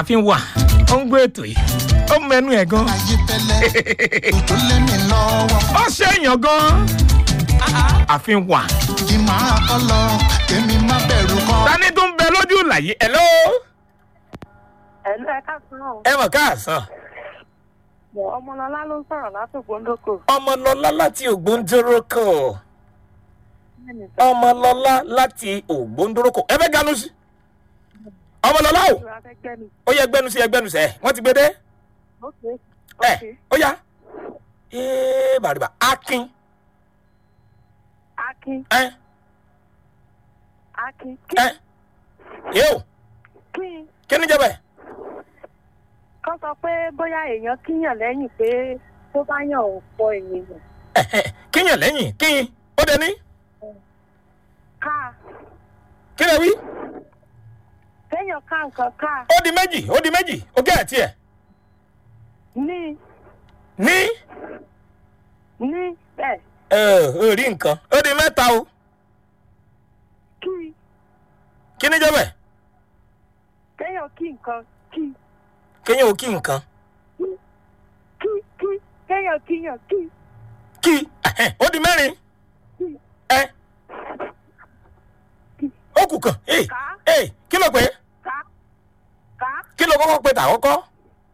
ààfin wà ó ń gbé ètò yìí ó mẹnu ẹ̀ gan ayé tẹ́lẹ̀ tó lé mi lọ́wọ́ ó ṣèyàn gan ààfin wà kí máa kọ́ lọ kémi má bẹ̀rù kọ́. tani tó ń bẹ lójú làyè ẹ ló ẹ̀lú ẹ̀ka sùn ẹ mọ̀ káàsán mọ̀ ọmọlọ́lá ló ń sọ̀rọ̀ látògbóńdókò. ọmọlọlá láti ògbóǹdórókò ọmọlọlá láti ògbóǹdórókò ẹ fẹ́ ganu sí ọmọlọlá o ó yẹ gbẹnu sí ẹgbẹnu sẹ wọn ti gbé dé ẹ ó yá ee bàrìbà akin akin ẹ akin ẹ yóò kí kí ni jẹbẹ kọ́ sọ pé bóyá èèyàn kíyàn lẹ́yìn pé tó bá yàn ò pọ̀ ènìyàn kíyàn lẹ́yìn kíyìn ó dẹ ní ká kí lè wí téèyàn ká nǹkan ká ó di méjì ó di méjì ó gẹ́ ẹ̀ tiẹ̀ ní ní ní bẹ́ẹ̀ ẹ ò rí nǹkan ó di mẹ́ta o kí kí ni jẹbẹ téèyàn kí nǹkan kí kíyàn ò kí nǹkan kí kí téèyàn kíyàn kí kí ó di mẹ́rin kí ẹ ó kù kàn ẹ ká ẹ kí ló pé ká ká kí ló kọ́kọ́ pé tà kọ́kọ́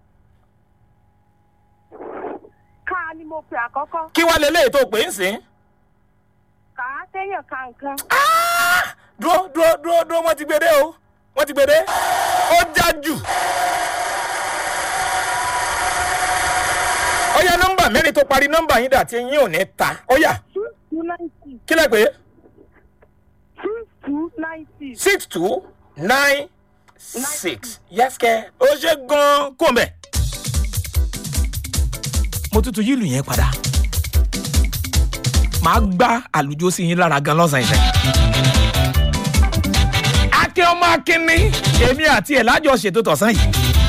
ká ni mo pè àkọ́kọ́ kí wàá lè léyìí tó pè ń sìn. ká téèyàn ká nǹkan Ah! dúró dúró dúró dúró wọ́n ti gbé dé o wọ́n ti gbé dé ó já jù. ó yá nọ́mbà mẹ́rin tó parí nọ́mbà yín dà tí yín ò ní ta ó yá six two ninety kí lẹ pé six two ninety six two nine six yẹ́sìkẹ́ ó ṣe gan-an kó mbẹ́. mo tutù yìí lù yẹn padà màá gbá àlùjọ sí yín lára gan lọ́sàn-án ìfẹ́. akin ọmọ akin ni èmi àti ẹ̀ lájọ ṣètò tọ̀sán yìí